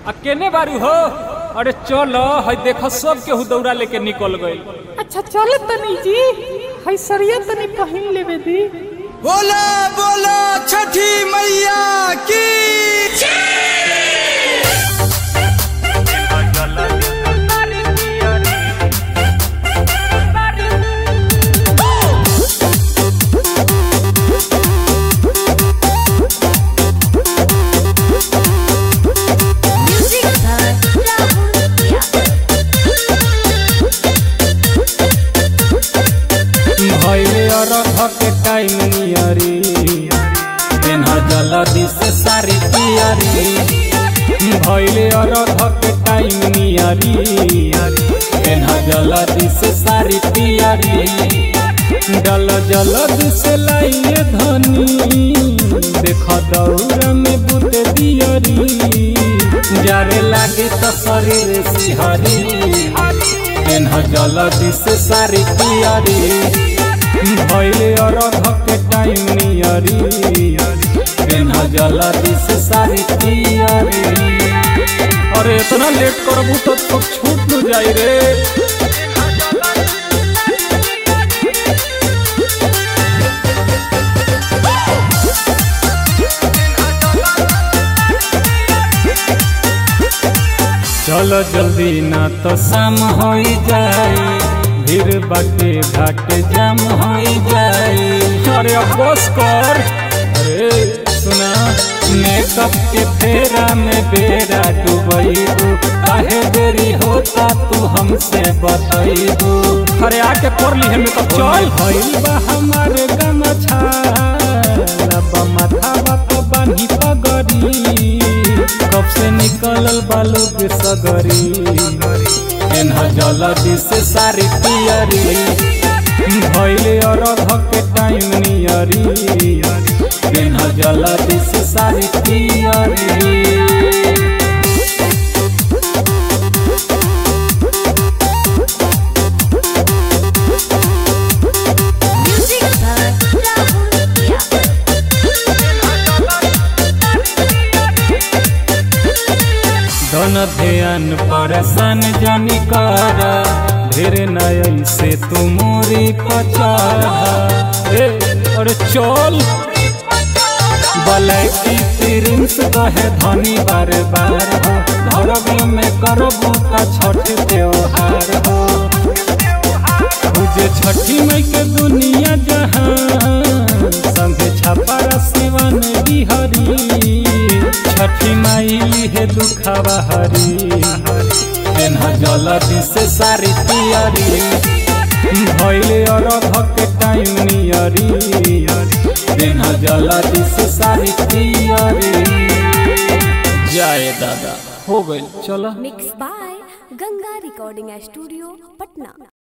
आ केने बारू हो अरे चल हई देख सब केहू दौड़ा लेके निकल गइल अच्छा चलो तनी जी हई सरिया तनी पहिन लेवे दी बोला बोला छठी मैया की Music by Rahul Pia. भइले अरघ के टाइम नियरी पेन्हा जल्दी से सारी पियरी भइले अरघ के टाइम नियरी पेन्हा जल्दी से सारी पियरी डल जल्दी से लाइए धनी देख दौड़ में बुत दियरी जारे लागे तो शरीर सिहरी पेन्ह जल्दी से सारी पियरी भइले अरघ के टाइम नियरी पेन्ह जल्दी से सारी पियरी अरे इतना लेट करबू तो तो छूट न जाई रे चलो जल्दी ना तो शाम हो जाए भीड़ बाटे घाट जाम हो जाए अरे अब बस कर अरे सुना मेकअप के फेरा में बेरा डूबैबू काहे देरी होता तू हमसे बतैबू अरे आके कर ली है मेकअप चल भइल बा हमारे गमछा लब माथा तो बानी पगड़ी कब से निकलल बालू के सगरी एन्ह जल्दी से सारी पियरी भइले अरघ के टाइम नियरी एन्ह जल्दी से सारी पियरी Music by Rahul Pia. धन ध्यान परेशान जानी कर ढेर नय से तू मोरी पचारा ए अरे चल बलैकी प्रिंस कहे धनी बार बार हो धरब में करबू का छठ त्योहार हो पूजे छठी मई के दुनिया जहां संगे छपरा सिवन बिहरी छठी माई लिहे दुखावा हरी एन्हा जल्दी से सारी तियरी भइले अरघ के टाइम नियरी एन्हा जल्दी से सारी तियरी जाए दादा हो गइल चलो Mixed by Ganga Recording Studio, Patna.